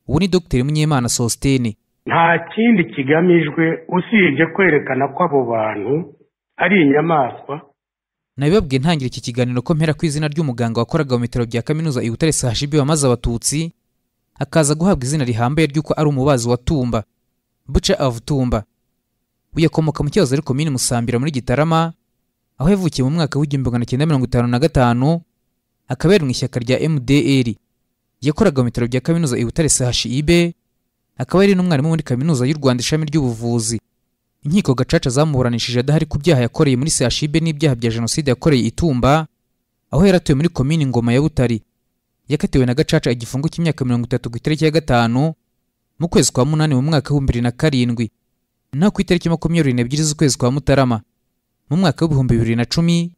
ubu ni dr munyemana sositene nta kindi kigamijwe usibye kwerekana ko abo bantu ari inyamaswa nabibabwiye ntangira iki kiganiro ko mpera ku izina ry'umuganga wakoraga mu bitaro bya kaminuza i butare sajibi wamaze abatutsi akaza guhabwa izina rihambaye ry'uko ari umubazi wa tumba buca of tumba uyu akomoka mu kiyozo ariko mini musambira muri gitarama aho yavukiye mu mwaka w'igihumbi magana cyenda mirongo itanu na gatanu akabera mu ishyaka rya mdr yakoraga mu bitaro bya kaminuza i butare chib akaba yari n'umwarimu muri kaminuza y'u rwanda ishami ry'ubuvuzi inkiko gacaca zamuburanishije adahari ku byaha yakoreye muri CHIB n'ibyaha bya jenoside yakoreye itumba aho yaratuye muri komini ngoma ya butari yakatiwe na gacaca igifungo cy'imyaka mirongo itatu ku itariki ya gatanu mu kwezi kwa munani mu mwaka w'ibihumbi bibiri na karindwi naho ku itariki makumyabiri n'ebyiri z'ukwezi kwa mutarama mu mwaka w'ibihumbi bibiri na cumi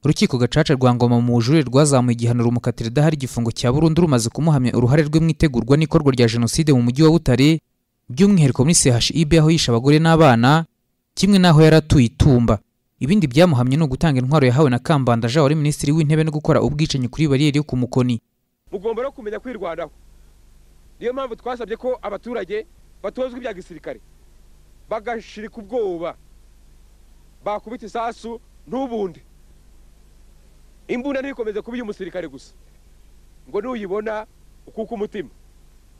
urukiko gacaca rwa ngoma mu bujurire rwazamuye igihano rumukatira idahari igifungo cya burundu rumaze kumuhamya uruhare rwe mu itegurwa n'ikorwa rya jenoside mu mujyi wa butare by'umwihariko muri CHIB aho yishe abagore n'abana kimwe n'aho yari atuye itumba ibindi byamuhamye ni ugutanga intwaro yahawe na kambanda jean wari minisitiri w'intebe no gukora ubwicanyi kuri bariyeri yo ku mukoni mugomba no kumenya kwirwanaho niyo mpamvu twasabye ko abaturage batozwa ibya gisirikare bagashirika ubwoba bakubita isasu ntubunde imbunda ntikomeze kuba iy'umusirikare gusa ngo nuyibona ukuka umutima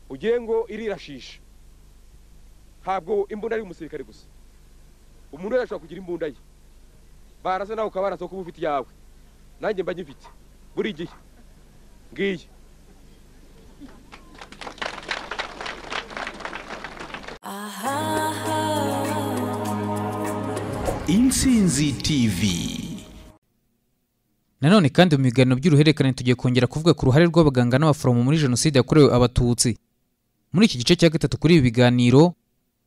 ugiye ngo irirashisha ntabwo imbunda ari umusirikare gusa umuntu wese ashobora kugira imbunda ye barasa nawe ukaba barasa kuba ufite iyawe nanjye mba nyifite buri gihe ngiye intsinzi tv nanone kandi mu biganiro by'uruhererekane tugiye kongera kuvuga ku ruhare rw'abaganga n'abaforomo muri jenoside yakorewe abatutsi muri iki gice cya gatatu kuri ibi biganiro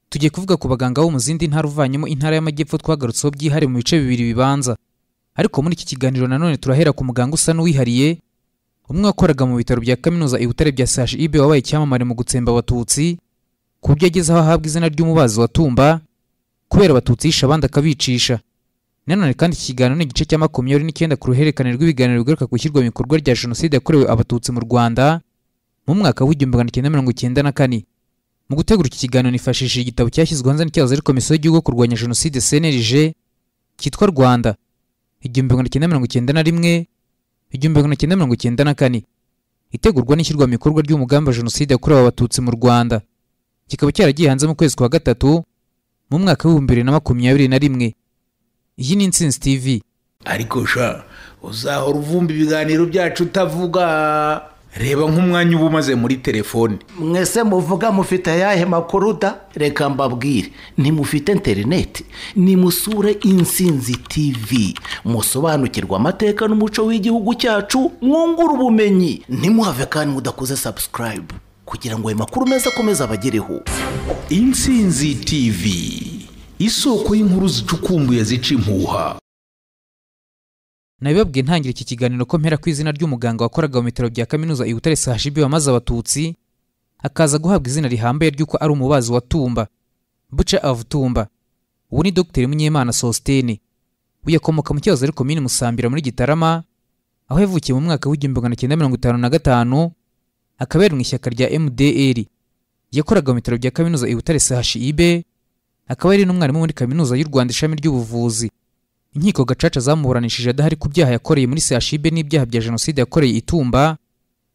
tugiye kuvuga ku baganga bo mu zindi ntara uvanyemo intara y'amajyepfo twagarutseho byihariye mu bice bibiri bibanza ariko muri iki kiganiro nanone turahera ku muganga usa n'uwihariye umwe wakoraga mu bitaro bya kaminuza i butare bya CHIB wabaye icyamamare mu gutsemba abatutsi ku buryo ageze aho ahabwa izina ry'umubazi wa tumba kubera abatutsi yishe abandi akabicisha nanone kandi iki kiganiro ni igice cya makumyabiri n'icyenda ku ruhererekane rw'ibiganiro bigaruka ku ishyirwa mu bikorwa rya jenoside yakorewe abatutsi mu rwanda mu mwaka w'igihumbi magana cyenda mirongo icyenda na kane mu gutegura iki kiganiro nifashishije igitabo cyashyizwe hanze n'icyahoze ari komisiyo y'igihugu yo kurwanya jenoside cnlg cyitwa rwanda igihumbi magana cyenda mirongo icyenda na rimwe igihumbi magana cyenda mirongo icyenda na kane itegurwa n'ishyirwa mu bikorwa ry'umugambi wa jenoside yakorewe abatutsi mu rwanda kikaba cyaragiye hanze mu kwezi kwa gatatu mu mwaka w'ibihumbi bibiri na makumyabiri na rimwe iyi ni intsinzi tv ariko sha uzahora uvumba ibiganiro byacu utavuga reba nk'umwanya uba umaze muri telefone mwese muvuga mufite ayahe makuru da reka mbabwire ntimufite interineti nimusure insinzi tv musobanukirwe amateka n'umuco w'igihugu cyacu mwungure ubumenyi ntimuhave kandi mudakoze sabusikarayibu kugira ngo ayo makuru meza akomeze abagereho intsinzi tv isoko y'inkuru zicukumbuye zica impuha nabibabwiye ntangira iki kiganiro ko mpera ku izina ry'umuganga wakoraga mu bitaro bya kaminuza i butare sajibi wamaze abatutsi akaza guhabwa izina rihambaye ry'uko ari umubazi wa tumba buca of tumba ubu ni dr munyemana sositene uyu akomoka mu kiyozo ariko mini musambira muri gitarama aho yavukiye mu mwaka w'igihumbi magana cyenda mirongo itanu na gatanu akabera mu ishyaka rya mdr yakoraga mu bitaro bya kaminuza i butare chib akaba yari n'umwarimu muri kaminuza y'u rwanda ishami ry'ubuvuzi inkiko gacaca zamuburanishije adahari ku byaha yakoreye muri CHIB n'ibyaha bya jenoside yakoreye itumba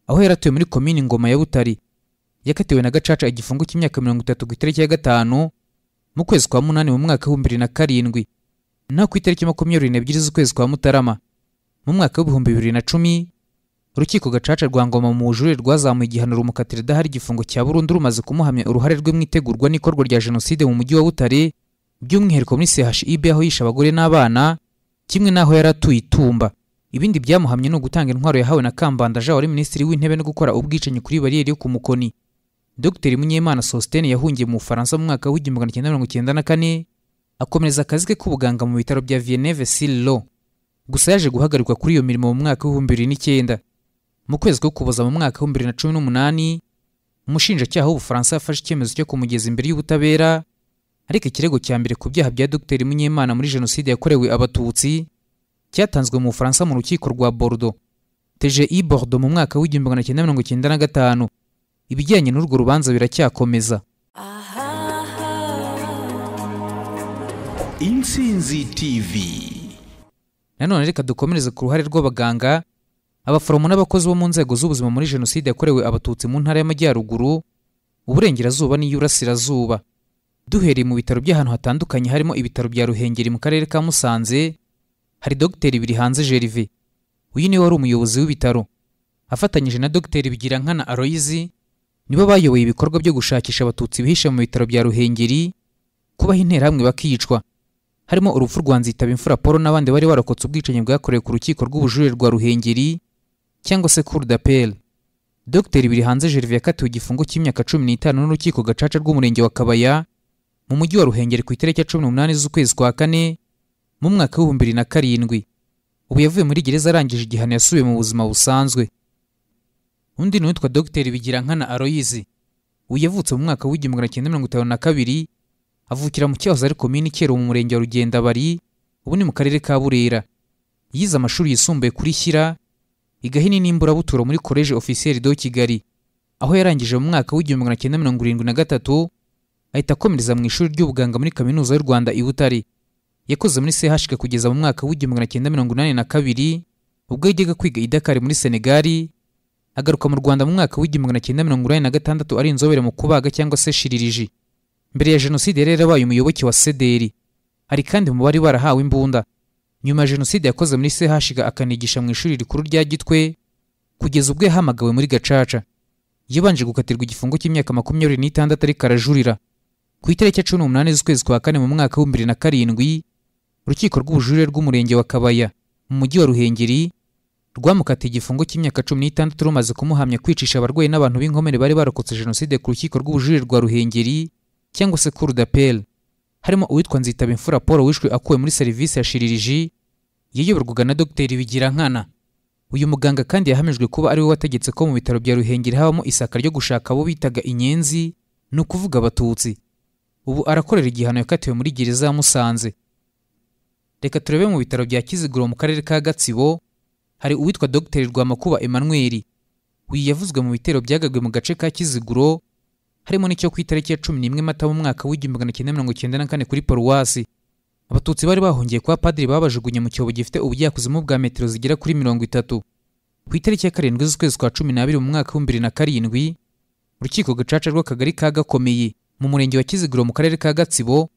aho yaratuye muri komini ngoma ya butari yakatiwe na gacaca igifungo cy'imyaka mirongo itatu ku itariki ya gatanu mu kwezi kwa munani mu mwaka w'ibihumbi bibiri na karindwi naho ku itariki makumyabiri n'ebyiri z'ukwezi kwa mutarama mu mwaka w'ibihumbi bibiri na cumi urukiko gacaca rwa ngoma mu bujurire rwazamuye igihano rumukatira idahari igifungo cya burundu rumaze kumuhamya uruhare rwe mu itegurwa n'ikorwa rya jenoside mu mujyi wa butare by'umwihariko muri CHIB aho yishe abagore n'abana kimwe n'aho yari atuye itumba ibindi byamuhamye ni ugutanga intwaro yahawe na kambanda jean wari minisitiri w'intebe no gukora ubwicanyi kuri bariyeri yo ku mukoni dr munyemana sositene yahungiye mu bufaransa mu mwaka w'igihumbi magana cyenda mirongo icyenda na kane akomereza akazi ke k'ubuganga mu bitaro bya vieneve sirilo gusa yaje guhagarikwa kuri iyo mirimo mu mwaka w'ibihumbi bibiri n'icyenda mu kwezi ko kuboza mu mwaka w'ibihumbi bibiri na cumi n'umunani umushinjacyaha w'ubufaransa yafashe icyemezo cyo kumugeza imbere y'ubutabera ariko ikirego cya mbere ku byaha bya dr munyemana muri jenoside yakorewe abatutsi cyatanzwe mu bufaransa mu rukiko rwa bordo tge bordo mu mwaka w'igihumbi magana cyenda mirongo icyenda na gatanu ibijyanye n'urwo rubanza biracyakomeza insinzi tivi nanone reka dukomereze ku ruhare rw'abaganga abaforomo n'abakozi bo mu nzego z'ubuzima muri jenoside yakorewe abatutsi mu ntara y'amajyaruguru uburengerazuba n'iy'urasirazuba duhereye mu bitaro by'ahantu hatandukanye harimo ibitaro bya ruhengeri mu karere ka musanze hari dogiteri birihanze gerve uyu niwe wari umuyobozi w'ibitaro afatanyije na dogiteri bigirankana aroyizi nibo bayoboye ibikorwa byo gushakisha abatutsi bihishe mu bitaro bya ruhengeri kubaha interahamwe bakicwa harimo urupfu rwa nzitaba imfura paul n'abandi bari barokotse ubwicanyi bwakorewe ku rukiko rw'ubujurire rwa ruhengeri cyangwa se cour d'appel dogiteri birihanze gerve yakatiwe igifungo cy'imyaka cumi n'itanu n'urukiko gacaca rw'umurenge wa kabaya mu mujyi wa ruhengeri ku itariki ya cumi n'umunani z'ukwezi kwa kane mu mwaka w'ibihumbi bibiri na karindwi ubu yavuye muri gereza arangije igihano yasubiye mu buzima busanzwe undi ni uwitwa dogiteri bigirankana aroyizi uyu yavutse mu mwaka w'igihumbi magana cyenda mirongo itanu na kabiri avukira mu cyahoze ari komini kero mu murenge wa rugendabari ubu ni mu karere ka burera yize amashuri yisumbuye kuri shyira igahini n'imburabuturo muri koleji ofisiyeri do kigali aho yarangije mu mwaka w'igihumbi magana cyenda mirongo irindwi na gatatu ahita akomereza mu ishuri ry'ubuganga muri kaminuza y'u rwanda i butare yakoze muri chk kugeza mu mwaka w'igihumbi magana cyenda mirongo inani na kabiri ubwo yajyaga kwiga i dakar muri senegali agaruka mu rwanda mu mwaka w'igihumbi magana cyenda mirongo inani na gatandatu ari inzobere mu kubaga cyangwa se shiririji mbere ya jenoside yari yarabaye umuyoboke wa sederi ari kandi mu bari barahawe imbunda nyuma ya jenoside yakoze muri sehashiga akanigisha mu ishuri rikuru rya gitwe kugeza ubwo yahamagawe muri gacaca yabanje gukatirwa igifungo cy'imyaka makumyabiri n'itandatu ariko arajurira ku itariki ya cumi n'umunani z'ukwezi kwa kane mu mwaka w'ibihumbi bibiri na karindwi urukiko rw'ubujurire rw'umurenge wa kabaya mu mujyi wa ruhengeri rwamukatiye igifungo cy'imyaka cumi n'itandatu rumaze kumuhamya kwicisha abarwayi n'abantu b'inkomere bari barokotse jenoside ku rukiko rw'ubujurire rwa ruhengeri cyangwa se cour d'appel harimo uwitwa nzitaba imfura paul wishwe akuwe muri serivisi ya shiririji yayoborwaga na dogiteri bigirankana uyu muganga kandi yahamijwe kuba ariwe wategetse ko mu bitaro bya ruhengeri habamo isaka ryo gushaka abo bitaga inyenzi ni ukuvuga abatutsi ubu arakorera igihano yakatiwe muri gereza ya musanze reka turebe mu bitaro bya kiziguro mu karere ka gatsibo hari uwitwa dogiteri rwamakuba emmanuel uyu yavuzwe mu bitero byagabwe mu gace ka kiziguro harimo n'icyo ku itariki ya cumi n'imwe mata mu mwaka w'igihumbi magana cyenda mirongo cyenda na kane kuri paruwasi abatutsi bari bahungiye kwa padiri babajugunye mu cyobo gifite ubujyakuzimu bwa metero zigera kuri mirongo itatu ku itariki ya karindwi z'ukwezi kwa cumi n'abiri mu mwaka w'ibihumbi bibiri na karindwi urukiko gacaca rw'akagari ka gakomeye mu murenge wa kiziguro mu karere ka gatsibo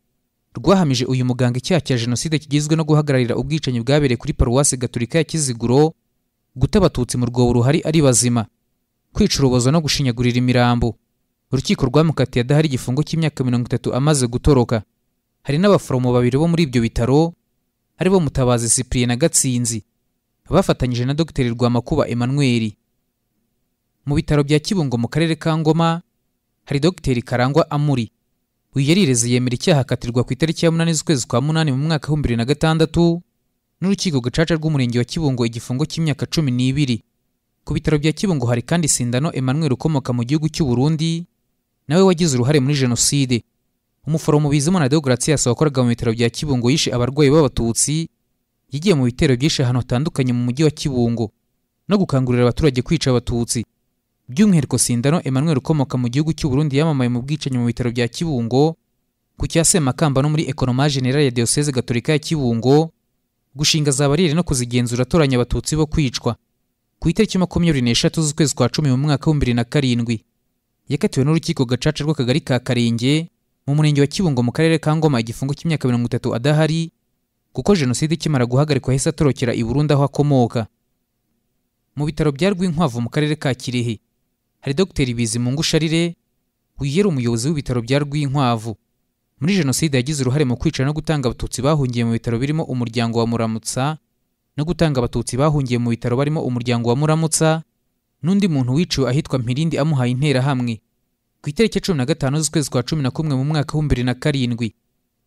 rwahamije uyu muganga icyaha cya jenoside kigizwe no guhagararira ubwicanyi bwabereye kuri paruwasi gaturika ya kiziguro guta abatutsi mu rwobo ruhari ari bazima kwicuruboza no gushinyagurira imirambo urukiko rwamukatiye adahari igifungo cy'imyaka mirongo itatu amaze gutoroka hari n'abaforomo babiri bo muri ibyo bitaro aribo mutabazi cyprien na gatsinzi bafatanyije na dogiteri rwamakuba emmanuel mu bitaro bya kibungo mu karere ka ngoma hari dogiteri karangwa amuri uyu yarireze yemera icyaha akatirwa ku itariki ya munani z'ukwezi kwa munani mu mwaka w'ibihumbi bibiri na gatandatu n'urukiko gacaca rw'umurenge wa kibungo igifungo cy'imyaka cumi n'ibiri ku bitaro bya kibungo hari kandi sindano emmanuel ukomoka mu gihugu cy'u burundi nawe wagize uruhare muri jenoside umuforomo bizimana deogratias wakoraga mu bitaro bya kibungo yishe abarwayi b'abatutsi yagiye mu bitero byinshi ahantu hatandukanye mu mujyi wa kibungo no gukangurira abaturage kwica abatutsi by'umwihariko sindano emmanuel ukomoka mu gihugu cy'u burundi yamamaye mu bwicanyi mu bitaro bya kibungo ku cya semakamba no muri ekonoma generale ya diyoseze gatorika ya kibungo gushinga za bariyeri no kuzigenzura atoranya abatutsi bo kwicwa ku itariki makumyabiri n'eshatu z'ukwezi kwa cumi mu mwaka w'ibihumbi bibiri na karindwi yakatiwe n'urukiko gacaca rw'akagari ka karenge mu murenge wa kibungo mu karere ka ngoma igifungo cy'imyaka mirongo itatu adahari kuko jenoside ikimara guhagarikwa yahise atorokera i burundi aho akomoka mu bitaro bya rwinkwavu mu karere ka kirehe hari dogiteri bizimungu sharire uyu yari umuyobozi w'ibitaro bya rwinkwavu muri jenoside yagize uruhare mu kwica no gutanga abatutsi bahungiye mu bitaro birimo umuryango wa muramutsa no gutanga abatutsi bahungiye mu bitaro barimo umuryango wa muramutsa n'undi muntu wiciwe ahitwa mpirindi amuhaye interahamwe ku itariki ya cumi na gatanu z'ukwezi kwa cumi na kumwe mu mwaka w'ibihumbi bibiri na karindwi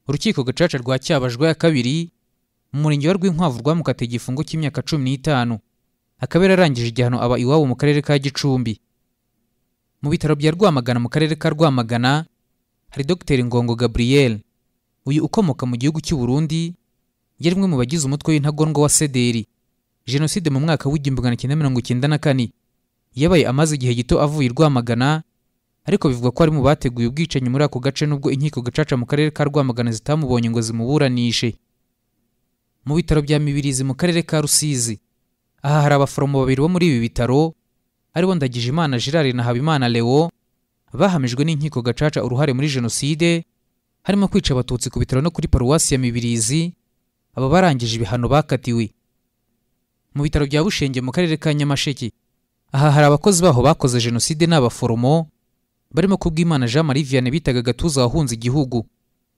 urukiko gacaca rwa cyabajwe ya kabiri mu murenge wa rwinkwavu rwamukatiye igifungo cy'imyaka cumi n'itanu akaba yararangije igihano aba iwabo mu karere ka gicumbi mu bitaro bya rwamagana mu karere ka rwamagana hari dogiteri ngongo gabriel uyu ukomoka mu gihugu cy'u burundi yari umwe mu bagize umutwe w'intagondwa wa sederi jenoside mu mwaka w'igihumbi magana cyenda mirongo icyenda na kane yabaye amaze igihe gito avuye i rwamagana ariko bivugwa ko ari mu bateguye ubwicanyi muri ako gace nubwo inkiko gacaca mu karere ka rwamagana zitamubonye ngo zimuburanishe mu bitaro bya mibirizi mu karere ka rusizi aha hari abaforomo babiri bo muri ibi bitaro aribo ndagijimana gerard na habimana leo bahamijwe n'inkiko gacaca uruhare muri jenoside harimo kwica abatutsi ku bitaro no kuri paruwasi ya mibirizi aba barangije ibihano bakatiwe mu bitaro bya bushenge mu karere ka nyamasheke aha hari abakozi baho bakoze jenoside n'abaforomo barimo kubwimana jean marie vianney bitaga gatuza wahunze igihugu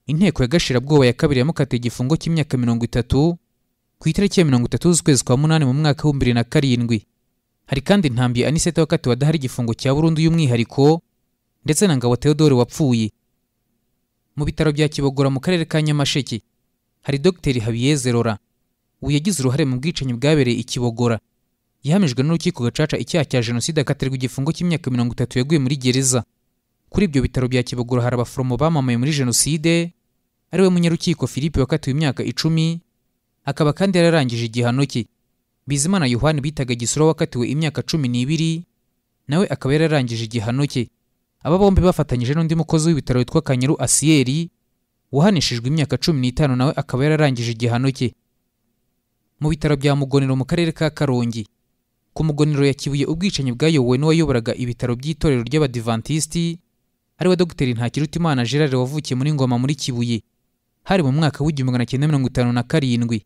inteko ya gashirabwoba ya kabiri yamukatiye igifungo cy'imyaka mirongo itatu ku itariki ya mirongo itatu z'ukwezi kwa munani mu mwaka w'ibihumbi bibiri na karindwi hari kandi ntambi aniseta wakatiwe adahari igifungo cya burundu y'umwihariko ndetse na ngabo theodore wapfuye mu bitaro bya kibogora mu karere ka nyamasheke hari dogiteri habiyeze rora ubu yagize uruhare mu bwicanyi bwabereye i kibogora yahamijwe n'urukiko gacaca icyaha cya jenoside akatirwa igifungo cy'imyaka mirongo itatu yaguye muri gereza kuri ibyo bitaro bya kibogora hari abaforomo bamamaye muri jenoside ariwe munyarukiko philippe wakatiwe imyaka icumi akaba kandi yararangije igihano cye bizimana yohani bitaga gisura wakatiwe imyaka cumi n'ibiri nawe akaba yararangije igihano cye aba bombi bafatanyije n'undi mukozi w'ibitaro witwa kanyaru asiyeri wahanishijwe imyaka cumi n'itanu nawe akaba yararangije igihano cye mu bitaro bya mugonero mu karere ka karongi ku mugonero ya kibuye ubwicanyi bwayobowe n'uwayoboraga ibitaro by'itorero ry'abadivantisiti ariwe dogiteri ntakirutimana gerard wavukiye muri ngoma muri kibuye hari mu mwaka w'igihumbi magana cyenda mirongo itanu na karindwi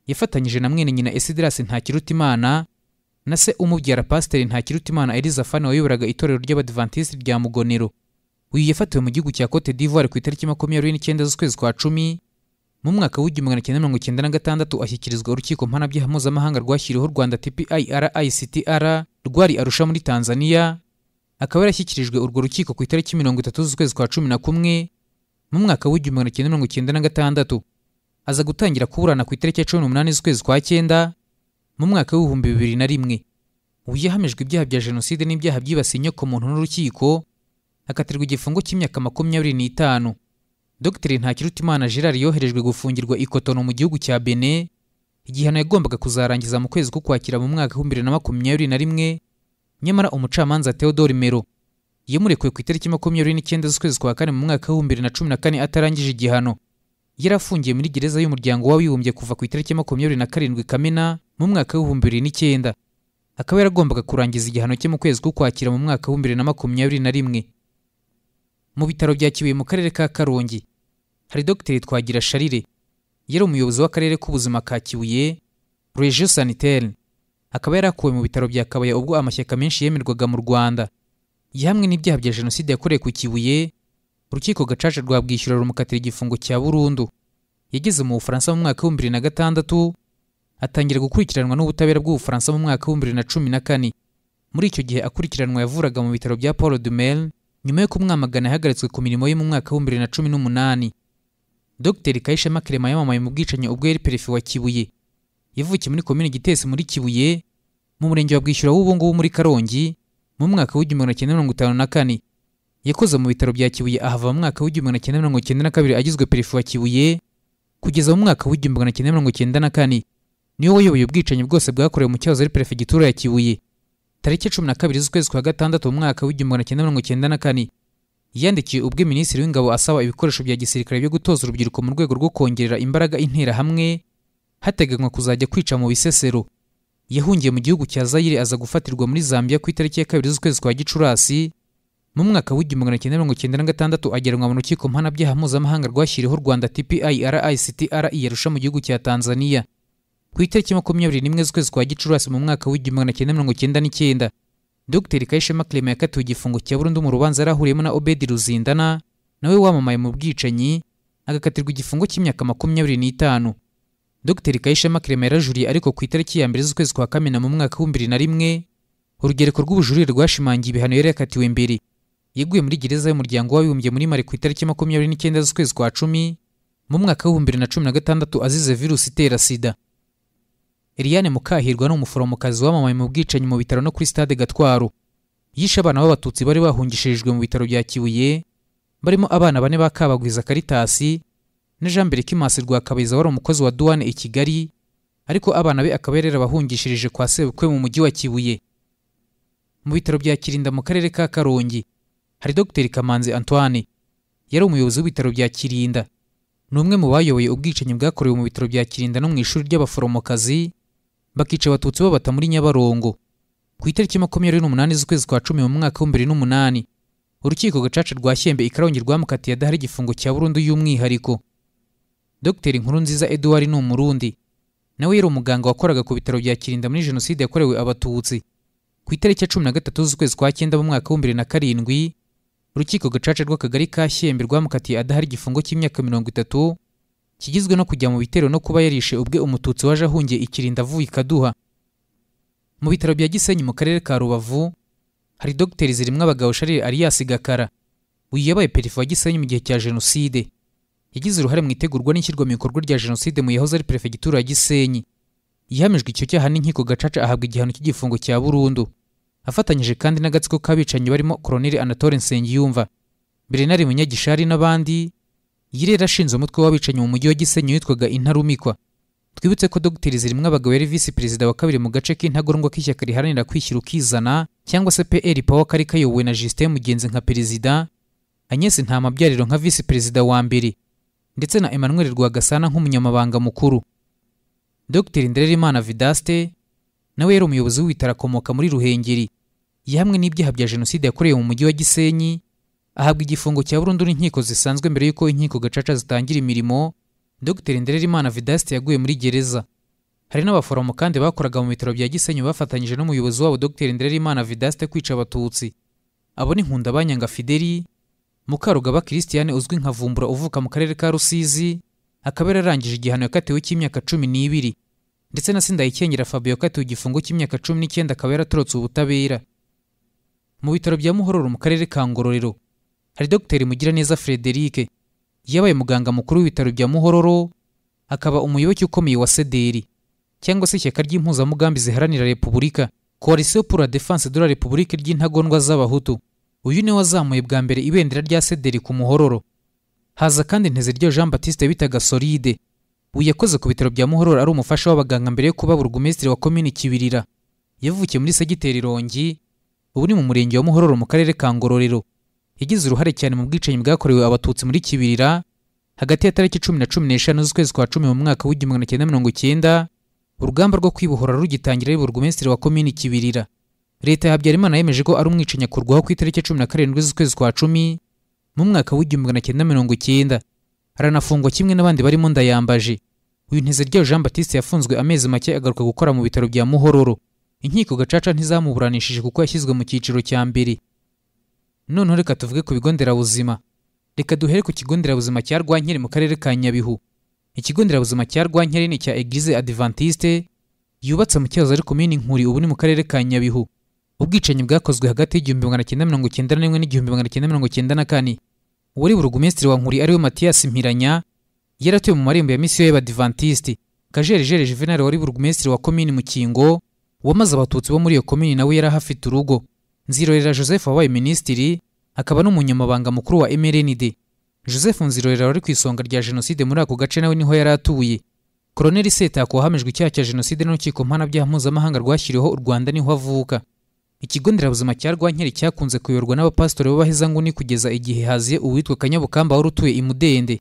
yafatanyije na mwene nyina esidirasi ntakirutimana na se umubyara pasiteri ntakirutimana elizafani wayoboraga itorero ry'abadivantisiti rya mugonero uyu yafatiwe mu gihugu cya cote d'ivoire ku itariki makumyabiri n'icyenda z'ukwezi kwa cumi mu mwaka w'igihumbi magana cyenda mirongo icyenda na gatandatu ashyikirizwa urukiko mpanabyaha mpuzamahanga rwashyiriweho rwanda tpirictr rwari arusha muri tanzania akaba yarashyikirijwe urwo rukiko ku itariki mirongo itatu z'ukwezi kwa cumi na kumwe mu mwaka w'igihumbi magana cyenda mirongo icyenda na gatandatu aza gutangira kuburana ku itariki ya cumi n'umunani z'ukwezi kwa cyenda mu mwaka w'ibihumbi bibiri na rimwe ubu yahamijwe ibyaha bya jenoside n'ibyaha byibasiye inyokomuntu n'urukiko akatirwa igifungo cy'imyaka makumyabiri n'itanu dogiteri ntakirutimana gerard yoherejwe gufungirwa ikotono mu gihugu cya bene igihano yagombaga kuzarangiza mu kwezi k'ukwakira mu mwaka w'ibihumbi bibiri na makumyabiri na rimwe nyamara umucamanza theodore mero yamurekuwe ku itariki makumyabiri n'icyenda z'ukwezi kwa kane mu mwaka w'ibihumbi bibiri na cumi na kane atarangije igihano yari afungiye muri gereza y'umuryango w'abibumbye kuva ku itariki makumyabiri na karindwi kamena mu mwaka w'ibihumbi bibiri n'icyenda akaba yaragombaga kurangiza igihano cye mu kwezi k'ukwakira mu mwaka w'ibihumbi bibiri na makumyabiri na rimwe mu bitaro bya kibuye mu karere ka karongi hari dogiteri twagira sharire yari umuyobozi w'akarere k'ubuzima ka kibuye regio sanitaire akaba yarakuwe mu bitaro bya kabaya ubwo amashyaka menshi yemerwaga mu rwanda yahamwe n'ibyaha bya jenoside yakorewe ku kibuye urukiko gacaca rwa bwishyura rumukatira igifungo cya burundu yageze mu bufaransa mu mwaka w'ibihumbi bibiri na gatandatu atangira gukurikiranwa n'ubutabera bw'ubufaransa mu mwaka w'ibihumbi bibiri na cumi na kane muri icyo gihe akurikiranwa yavuraga mu bitaro bya paul de Mel, nyuma yo kumwamagana yahagaritswe ku mirimo ye mu mwaka w'ibihumbi bibiri na cumi n'umunani dogiteri kayishema kerema yamamaye mu bwicanyi ubwo yari perefe wa kibuye yavukiye muri komini gitesi muri kibuye mu murenge wa bwishyura w'ubungubu muri karongi mu mwaka w'igihumbi magana cyenda mirongo itanu na kane yakoze mu bitaro bya kibuye ahava mu mwaka w'igihumbi magana cyenda mirongo cyenda na kabiri agizwe perefe wa kibuye kugeza mu mwaka w'igihumbi magana cyenda mirongo cyenda na kane niwe wayoboye ubwicanyi bwose bwakorewe mu cyahoze ari perefegitura ya kibuye tariki cumi na kabiri z'ukwezi kwa gatandatu mu mwaka w'igihumbi magana cyenda mirongo cyenda na kane yandikiye ubwo minisitiri w'ingabo asaba ibikoresho bya gisirikare byo gutoza urubyiruko mu rwego rwo kongerera imbaraga interahamwe hateganywa kuzajya kwica mu bisesero yahungiye mu gihugu cya zayire aza gufatirwa muri zambia ku itariki ya kabiri z'ukwezi kwa gicurasi mu mwaka w'igihumbi magana cyenda mirongo cyenda na gatandatu ageranwa mu rukiko mpanabyaha mpuzamahanga rwashyiriweho rwanda tpirictr yarusha mu gihugu cya tanzania ku itariki makumyabiri n'imwe z'ukwezi kwa gicurasi mu mwaka w'igihumbi magana cyenda mirongo cyenda n'icyenda dogiteri kayishema clement yakatiwe igifungo cya burundu mu rubanza yari ahuriyemo na obedi ruzindana nawe wamamaye mu bwicanyi agakatirwa igifungo cy'imyaka makumyabiri n'itanu dogiteri kayishema clement yarajuriye ariko ku itariki ya mbere z'ukwezi kwa kamena mu mwaka w'ibihumbi bibiri na rimwe urugereko rw'ubujurire rwashimangiye ibihano yari yakatiwe mbere yeguye muri gereza y'umuryango w'abibumbye muri mari ku itariki makumyabiri n'icyenda z'ukwezi kwa cumi mu mwaka w'ibihumbi bibiri na cumi na gatandatu azize virusi itera sida Eliane Mukahirwa ni umuforomokazi wamamaye mu bwicanyi mu bitaro no kuri stade Gatwaro. Yishe abana b'abatutsi bari bahungishirijwe mu bitaro bya Kibuye, barimo abana bane ba Kabagwiza Karitasi na Jean Kimasi rwa Kabiza wari umukozi wa Douane i Kigali, ariko abana be akaba yari yarabahungishirije kwa sebukwe mu mujyi wa Kibuye. Mu bitaro bya Kirinda mu karere ka Karongi, hari dogiteri kamanzi antoine yari umuyobozi w'ibitaro bya kirinda ni umwe mu bayoboye ubwicanyi bwakorewe mu bitaro bya kirinda no mu ishuri ry'abaforomokazi bakica abatutsi babata muri nyabarongo ku itariki makumyabiri n'umunani z'ukwezi kwa cumi mu mwaka w'ibihumbi bibiri n'umunani urukiko gacaca rwa shyembe i karongi rwamukatiye adahari igifungo cya burundu y'umwihariko dogiteri nkuru nziza eduard ni umurundi nawe yari umuganga wakoraga ku bitaro bya kirinda muri jenoside yakorewe abatutsi ku itariki ya cumi na gatatu z'ukwezi kwa cyenda mu mwaka w'ibihumbi bibiri na karindwi urukiko gacaca rw'akagari ka shyembe rwamukatiye adahari igifungo cy'imyaka mirongo itatu kigizwe no kujya mu bitero no kuba yarishe ubwe umututsi waje ahungiye ikirinda avuye i kaduha mu bitaro bya gisenyi mu karere ka rubavu hari dogiteri zirimo abagabo sharire alias gakara uyu yabaye perefe wa gisenyi mu gihe cya jenoside yagize uruhare mu itegurwa n'ishyirwa mu bikorwa rya jenoside mu yahoze ari perefegitura ya gisenyi ihamijwe icyo cyaha n'inkiko gacaca ahabwa igihano cy'igifungo cya burundu afatanyije kandi n'agatsiko k'abicanyi barimo koroneli anatole nsengiyumva berenari munyagishari n'abandi yirera ashinze umutwe w'abicanyi mu mujyi wa gisenyi witwaga intarumikwa twibutse ko dogiteri zirimo abagabo yari visi perezida wa kabiri mu gace k'intagondwa k'ishyaka riharanira kwishyira ukizana cyangwa se pr pawa kari kayobowe na justin mugenzi nka perezida agnes ntamabyariro nka visi perezida wa mbere ndetse na emmanuel rwagasana nk'umunyamabanga mukuru dr ndererimana vidaste nawe yari umuyobozi w'ibitaro akomoka muri ruhengeri yahamwe n'ibyaha bya jenoside yakorewe mu mujyi wa gisenyi ahabwa igifungo cya burundu n'inkiko zisanzwe mbere y'uko inkiko gacaca zitangira imirimo dr ndererimana vidaste yaguye muri gereza hari n'abaforomo kandi bakoraga mu bitaro bya gisenyi bafatanyije n'umuyobozi wabo dr ndererimana vidaste kwica abatutsi abo ni nkundabanyanga fideli mukarugaba christiane uzwi nka vumbura uvuka mu karere ka rusizi akaba yararangije igihano yakatiwe cy'imyaka cumi n'ibiri ndetse na sindayikengera fabio yakatiwe igifungo cy'imyaka cumi n'icyenda akaba yaratorotse ubutabera mu bitaro bya muhororo mu karere ka ngororero hari dogiteri mugiraneza frederic yabaye muganga mukuru w'ibitaro bya muhororo akaba umuyoboke ukomeye wa sederi cyangwa se ishyaka ry'impuzamugambi ziharanira repubulika coalition pour la défense de la république ry'intagondwa z'abahutu uyu niwe wazamuye bwa mbere ibendera rya sederi ku muhororo haza kandi nteziryo jean batiste bitaga solide uyu yakoze ku bitaro bya muhororo ari umufasha w'abaganga mbere yo kuba burugumesitiri wa komini kibirira yavukiye muri segiteri rongi ubu ni mu murenge wa muhororo mu karere ka ngororero yagize uruhare cyane mu bwicanyi bwakorewe abatutsi muri kibirira hagati ya tariki cumi na cumi n'eshanu z'ukwezi kwa cumi mu mwaka w'igihumbi magana cyenda mirongo icyenda urugamba rwo kwibohora rugitangira ari burugumesitiri wa komini kibirira leta ya habyarimana yemeje ko ari umwicanyi akurwaho ku itariki cumi na karindwi z'ukwezi kwa cumi mu mwaka w'igihumbi magana cyenda mirongo icyenda aranafungwa kimwe n'abandi barimo ndayambaje uyu nteziryayo jean batiste yafunzwe amezi make agaruka gukora mu bitaro bya muhororo inkiko gacaca ntizamuburanishije kuko yashyizwe mu cyiciro cya mbere noneho reka tuvuge ku bigo nderabuzima reka duhere ku kigo nderabuzima cya rwankeri mu karere ka nyabihu ikigo nderabuzima cya rwankeri ni icya eglise adventiste yubatse mu cyahoze ari komini nkuri ubu ni mu karere ka nyabihu ubwicanyi bwakozwe hagati y'igihumbi magana cyenda mirongo cyenda n'imwe n'igihumbi magana cyenda mirongo cyenda na kane uwari burugumesitiri wa nkuri ariwe matiyasi mpiranya yaratuye mu marembo ya misiyo y'abadivantisiti kajerijeri juvenali wari burugumesitiri wa komini mukingo wamaze abatutsi bo muri iyo komini nawe yari ahafite urugo nzirorera joseph wabaye minisitiri akaba n'umunyamabanga mukuru wa mrnd joseph nzirorera wari ku isonga rya jenoside muri ako gace nawe niho yari atuye koroneli setako wahamijwe icyaha cya jenoside n'urukiko mpanabyaha mpuzamahanga rwashyiriweho u rwanda niho avuka ikigo nderabuzima cya rwankeri cyakunze kuyoborwa n'abapasitori b'abahezanguni kugeza igihe haziye uwitwa kanyabukamba wari utuye i mudende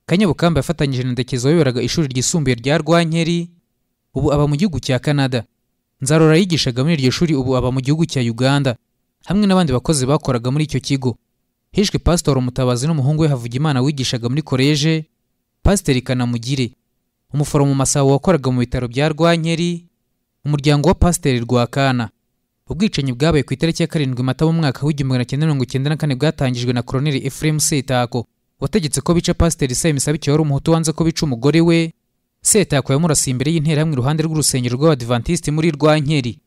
kanyabukamba yafatanyije na ndekezi wayoboraga ishuri ryisumbuye rya rwankeri ubu aba mu gihugu cya canada nzarora yigishaga muri iryo shuri ubu aba mu gihugu cya uganda hamwe n'abandi bakozi bakoraga muri icyo kigo hishwe pasitori umutabazi n'umuhungu we havugimana wigishaga muri koleje pasiteri kanamugire umuforomo masabo wakoraga mu bitaro bya rwankeri umuryango wa pasiteri rwakana ubwicanyi bwabaye ku itariki ya karindwi mata mu mwaka w'igihumbi magana cyenda mirongo icyenda na kane bwatangijwe na koroneli efuremu setako wategetse ko bica pasiteri sayimi sabikiwe wari umuhutu wanze ko bica umugore we setako yamurasiye imbere y'interahamwe iruhande rw'urusengero rw'abadivantisiti muri rwankeri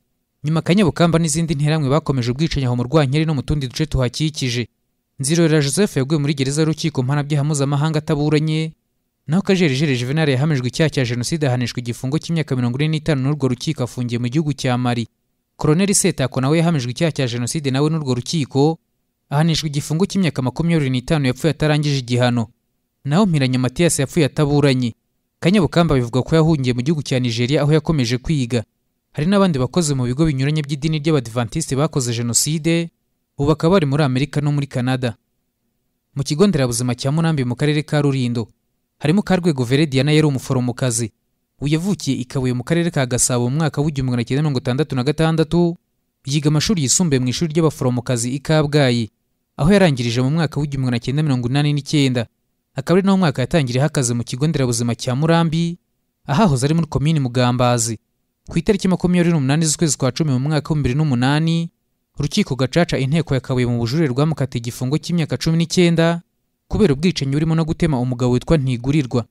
nyuma kanyabukamba n'izindi nterahamwe bakomeje ubwicanyi aho mu rwankeri no mu tundi duce tuhakikije nzirorera joseph yaguye muri gereza y'urukiko mpanabyaha mpuzamahanga ataburanye naho kajerijeri juvenal yahamijwe icyaha cya jenoside ahanishwa igifungo cy'imyaka mirongo ine n'itanu n'urwo rukiko afungiye mu gihugu cya mari koroneli setako nawe yahamijwe icyaha cya jenoside nawe n'urwo rukiko ahanishwa igifungo cy'imyaka makumyabiri n'itanu yapfuye atarangije igihano naho mpiranya matiyasi yapfuye ataburanye kanyabukamba bivuga ko yahungiye mu gihugu cya nigeria aho yakomeje kwiga hari n'abandi bakozi mu bigo binyuranye by'idini ry'abadivantisiti bakoze jenoside ubu bakaba bari muri amerika no muri canada mu kigo nderabuzima cya munambi mu karere ka rurindo harimo karwego verediana yari umuforomokazi uyavukiye i kabuye mu karere ka gasabo mu mwaka w'igihumbi magana cyenda mirongo itandatu na gatandatu yiga amashuri yisumbuye mu ishuri ry'abaforomokazi i kabgayi aho yarangirije mu mwaka w'igihumbi magana cyenda mirongo inani n'icyenda akaba ari nawo mwaka yatangiriyeho akazi mu kigo nderabuzima cya murambi ahahoze ari muri komini mugambazi ku itariki makumyabiri n'umunani z'ukwezi kwa cumi mu mwaka w'ibihumbi bibiri n'umunani urukiko gacaca inteko yakabuye mu bujurire rwamukatiye igifungo cy'imyaka cumi n'icyenda kubera ubwicanyi burimo no gutema umugabo witwa ntigurirwa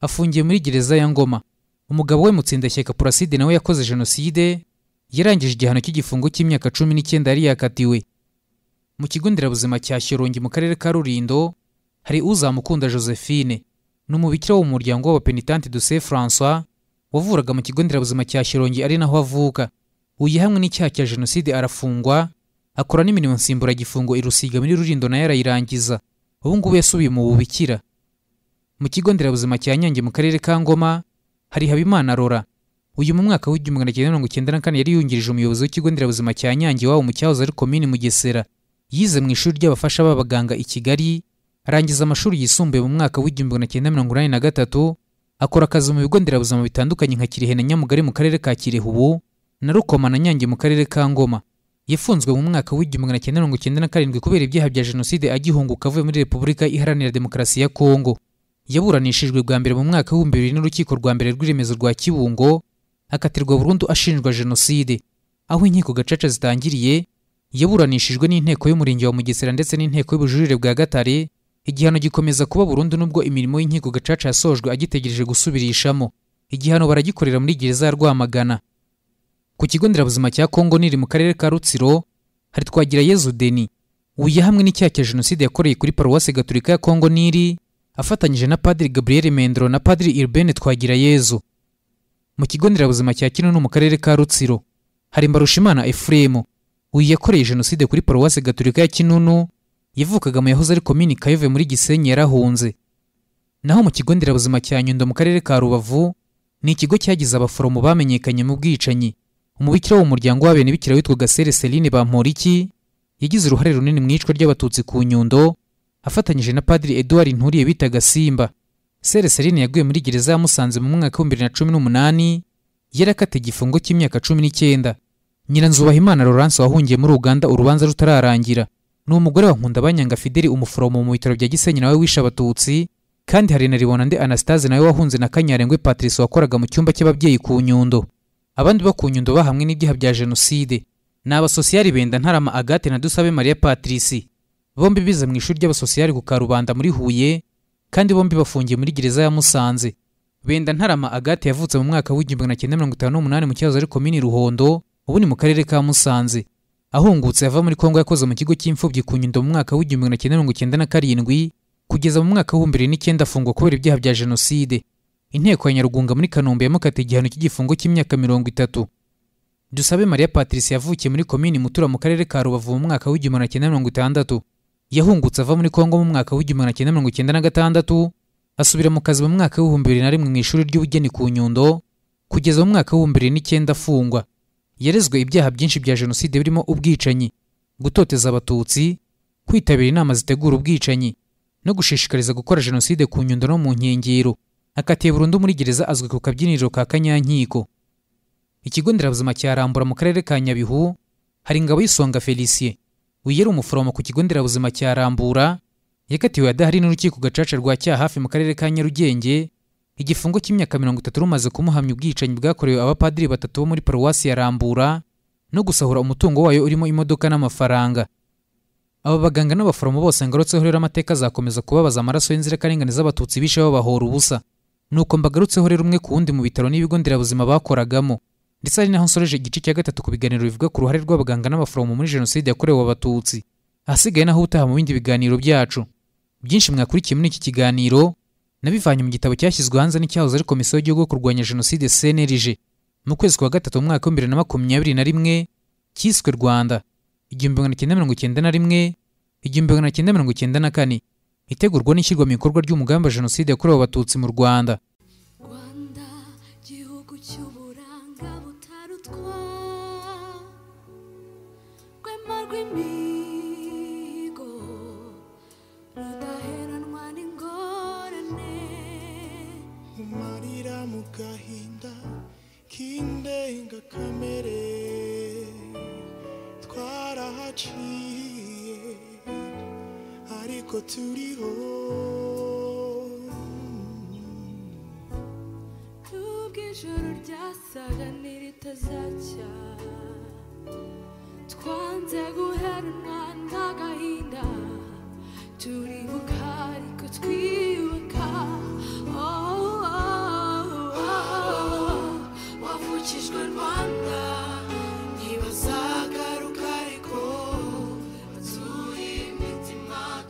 afungiye muri gereza ya ngoma umugabo we mutsindashyaka puraside nawe yakoze jenoside yarangije igihano cy'igifungo cy'imyaka cumi n'icyenda yari yakatiwe mu kigo nderabuzima cya shyorongi mu karere ka rurindo hari uzamukunda josephine ni umubikira wo mu muryango w'abapenitante du se francois wavuraga mu kigo nderabuzima cya shyorongi ari naho avuka uyu yahamwe n'icyaha cya jenoside arafungwa akora n'imirimo nsimburagifungo irusiga muri rurindo nayo arayirangiza ubu ngubu yasubiye mu bubikira mu kigo nderabuzima cya nyange mu karere ka ngoma hari habimana rora uyu mu mwaka w'igihumbi magana cyenda mirongo icyenda na kane yari yungirije umuyobozi w'ikigo nderabuzima cya nyange iwabo mu cyahoze ari komini mugesera yize mu ishuri ry'abafasha b'abaganga i kigali arangiza amashuri yisumbuye mu mwaka w'igihumbi magana cyenda mirongo inani na gatatu akora akazi mu bigo nderabuzima bitandukanye nka kirehe na nyamugari mu karere ka kirehe ubu na rukoma na nyange mu karere ka ngoma yafunzwe mu mwaka w'igihumbi magana cyenda mirongo icyenda na karindwi kubera ibyaha bya jenoside agihunguka avuye muri repubulika iharanira demokarasi ya kongo yaburanishijwe bwa mbere mu mwaka w'ibihumbi bibiri n'urukiko rwa mbere rw'iremezo rwa kibungo akatirwa burundu ashinjwa jenoside aho inkiko gacaca zitangiriye yaburanishijwe n'inteko y'umurenge wa mugesera ndetse n'inteko y'ubujurire bwa gatare igihano gikomeza kuba burundu nubwo imirimo y'inkiko gacaca yasojwe agitegereje gusubirishamo igihano baragikorera muri gereza ya rwamagana ku kigo nderabuzima cya kongo niri mu karere ka rutsiro hari twagira yezu deni uyu yahamwe n'icyaha cya jenoside yakoreye kuri paruwasi gaturika ya kongo niri afatanyije na padiri gabriel mendro na padiri iribene twagira yezu mu kigo nderabuzima cya kinunu mu karere ka rutsiro hari mbarushimana efuremu uyu yakoreye jenoside kuri paruwasi gaturika ya kinunu yavukaga mu yahoze ari komini kayove muri gisenyi yarahunze naho mu kigo nderabuzima cya nyundo mu karere ka rubavu ni ikigo cyagize abaforomo bamenyekanye mu bwicanyi umubikira w'umuryango w'abenebikira witwaga sere seline bamporiki yagize uruhare runini mu iyicwa ry'abatutsi ku nyundo afatanyije na padiri eduard nturiye bitaga simba sere seline yaguye muri gereza ya musanze mu mwaka w'ibihumbi bibiri na cumi n'umunani yari akata igifungo cy'imyaka cumi n'icyenda nyiranzubahimana laurence wahungiye muri uganda urubanza rutararangira ni umugore wa nkundabanyanga fideli umuforomo mu bitaro bya gisenyi nawe wishe abatutsi kandi hari na ribonande anastase nawe wahunze na kanyarengwe patrice wakoraga mu cyumba cy'ababyeyi ku nyundo abandi bo ku nyundo bahamwe n'ibyaha bya jenoside ni abasosiyari benda ntarama agate na dusabe mariya patrice bombi bize mu ishuri ry'abasosiyari ku karubanda muri huye kandi bombi bafungiye muri gereza ya musanze benda ntarama agate yavutse mu mwaka w'igihumbi magana cyenda mirongo itanu n'umunani mu cyahoze ari komini ruhondo ubu ni mu karere ka musanze ahungutse ava muri kongo yakoze mu kigo cy'imfubyi ku nyundo mu mwaka w'igihumbi magana cyenda mirongo icyenda na karindwi kugeza mu mwaka w'ibihumbi bibiri n'icyenda afungwa kubera ibyaha bya jenoside inteko ya nyarugunga muri kanombe yamukatiye igihano cy'igifungo cy'imyaka mirongo itatu dusabe mariya patrice yavukiye muri komini mutura mu karere ka rubavu mu mwaka w'igihumbi magana cyenda mirongo itandatu yahungutse ava muri kongo mu mwaka w'igihumbi magana cyenda mirongo icyenda na gatandatu asubira mu kazi mu mwaka w'ibihumbi bibiri na rimwe mu ishuri ry'ubugeni ku nyundo kugeza mu mwaka w'ibihumbi bibiri n'icyenda afungwa yarezwe ibyaha byinshi bya jenoside birimo ubwicanyi gutoteza abatutsi kwitabira inama zitegura ubwicanyi no gushishikariza gukora jenoside ku nyundo no mu nkengero akatiye burundu muri gereza azwi ku kabyiniriro ka kanyankiko ikigo nderabuzima cya rambura mu karere ka nyabihu hari ingabo y'isonga felicien uyu yari umuforomo ku kigo nderabuzima cya rambura yakatiwe adahari n'urukiko gacaca rwa cya hafi mu karere ka nyarugenge igifungo cy'imyaka mirongo itatu rumaze kumuhamya ubwicanyi bwakorewe abapadiri batatu bo muri paruwasi ya rambura no gusahura umutungo wayo urimo imodoka n'amafaranga aba baganga n'abaforomo bose ngarutseho rero amateka azakomeza kubabaza amaraso y'inzirakarengane z'abatutsi bishe babahora ubusa nuko mbagarutseho rero umwe ku wundi mu bitaro n'ibigo nderabuzima bakoragamo ndetse ari naho nsoreje igice cya gatatu ku biganiro bivuga ku ruhare rw'abaganga n'abaforomo muri jenoside yakorewe abatutsi ahasigaye naho utaha mu bindi biganiro byacu byinshi mwakurikiye muri iki kiganiro nabivanye mu gitabo cyashyizwe hanze n'icyahoze ari komisiyo y'igihugu yo kurwanya jenoside cnlg mu kwezi kwa gatatu mu mwaka w'ibihumbi bibiri na makumyabiri na rimwe cyiswe rwanda igihumbi magana cyenda mirongo icyenda na rimwe igihumbi magana cyenda mirongo icyenda na kane itegurwa n'ishyirwa mu bikorwa ry'umugambi wa jenoside yakorewe abatutsi mu rwanda rwanda gihugu cy'uburanga butarutwa rwema rw'imi ariko turiho Nubwo ijoro ryasaga niritazacya Twanze guheranwa n'agahinda Turibuka ariko twiyubaka Oh, oh, oh, oh. Wavukijwe Rwanda ntibazagaruka ariko Batuye imitima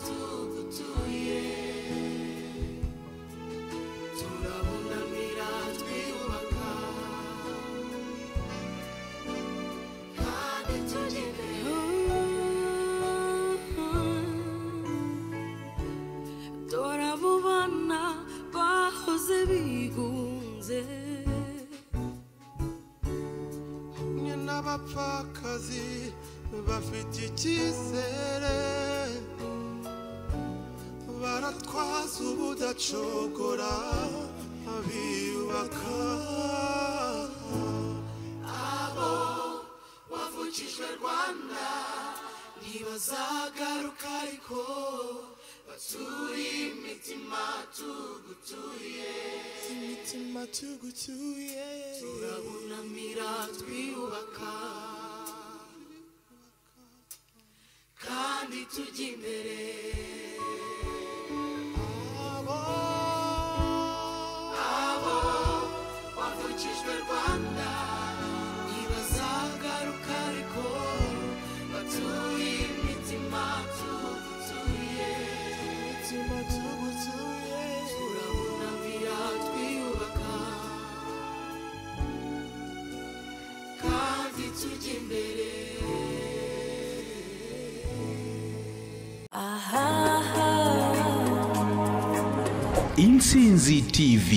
tugutuye turabunamira twiyubaka kandi tugenewe dore abo bana bahoze bigunze hamwe n'abapfakazi bafite icyizere baratwaza ubudacogora biyubaka wavukijwe rwanda ntibazagaruka ariko baturiye imitima tugutuye imitima tugucyuye turabunamira twiyubaka kandi tujya imbere abo abo bavukijwe rwanda ntibazagaruka ariko batuye imitima tugutuye imitima tugucyuye turabunamira twiyubaka kandi tujya imbere intsinzi tv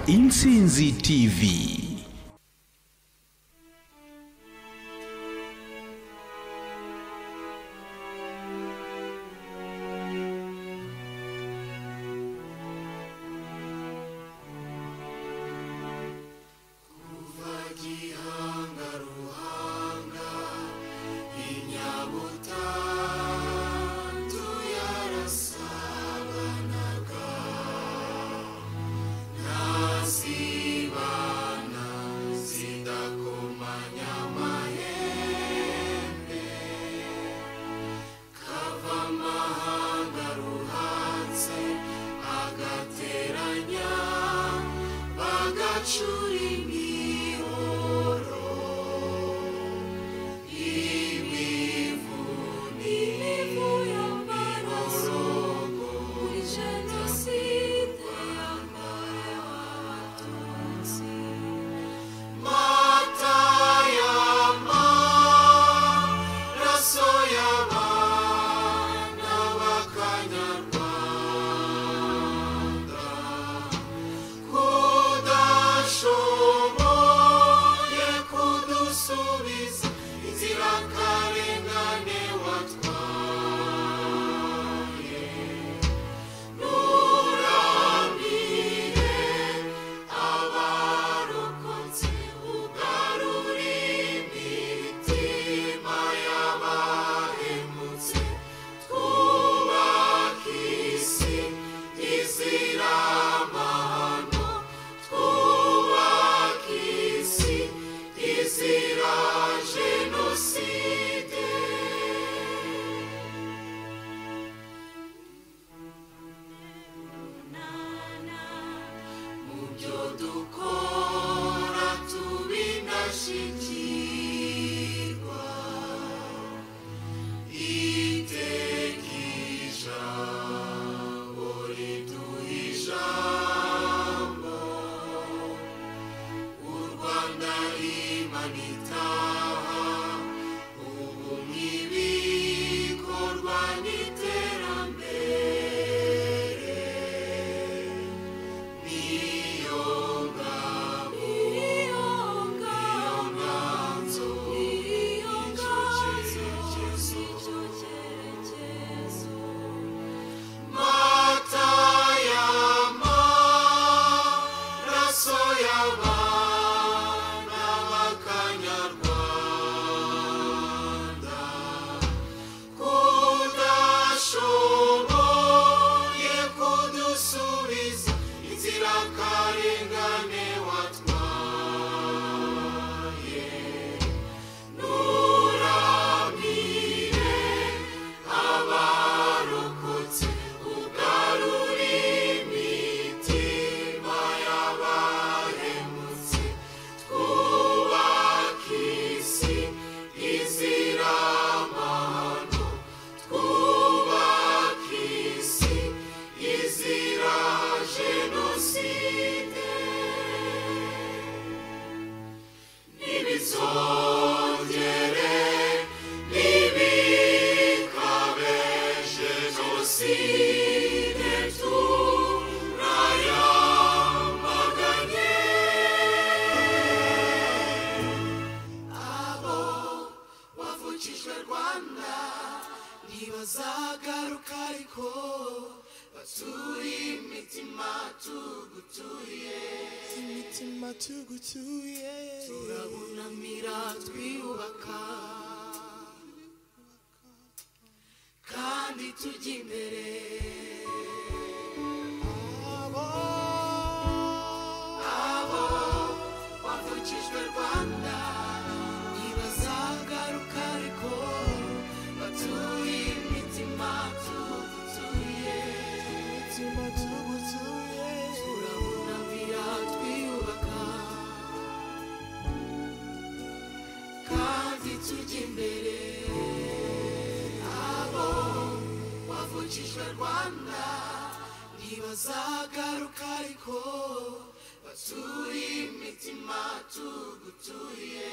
intsinzi tv amashuri imihoro imivu imivu y'amaraso muri jenoside yakorewe abatutsi mata y'amaraso y'abana b'akanyarwanda kudashoboye kudusubiza inzirakarengane watwaye nuramiye abarokotse ugarura imitima y'abahemutse twubaka isi izira amahano twubaka isi izira jenoside tunana mu byo dukora tubinashyikirwa itekisha uriduha ijambo u rwanda rimanitaha ubu ntibikorwa n'iterambere niyo ngabo niyo nganzo niyo nganzo nicyo cyerekezo mata y'amaraso y'abana b'akanyarwanda kudashoboye kudusubiza inzirakarengane watwaye nuramire abarokotse ugarura imitima y'abahemutse twubaka isi izira amahano twubaka isi izira jenoside ntibizongere ntibikabe jenoside turayamaganye abo wavukijwe rwanda ntibazagaruka ariko batuye imitima tugutuye imitima tugutuye turabunamira twiyubaka kandi tujya imbere abo abo bavukijwe rwanda ntibazagaruka ariko batuye imitima tutuye imitima tugutuye turabunamira twiyubaka kandi tujya imbere abo wavukijwe rwanda ntibazagaruka ariko batuye imitima tugutuye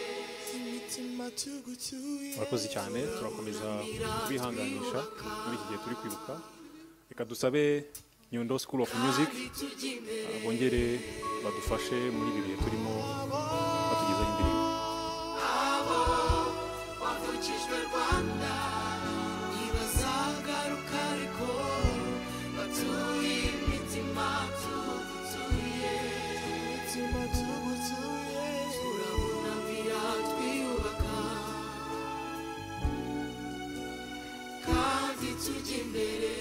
imitima tugutuye murakoze cyane turakomeza kubihanganisha muri iki gihe turi kwibuka reka dusabe nyundo school of music kandi tujya imbere ah, bongere badufashe muri ibi bihe turimo batugezaho indirimbo abo bavukijwe rwanda ntibazagaruka ariko batuye imitima tugutuye imitima tugutuye turabunamira twiyubaka kandi tujya imbere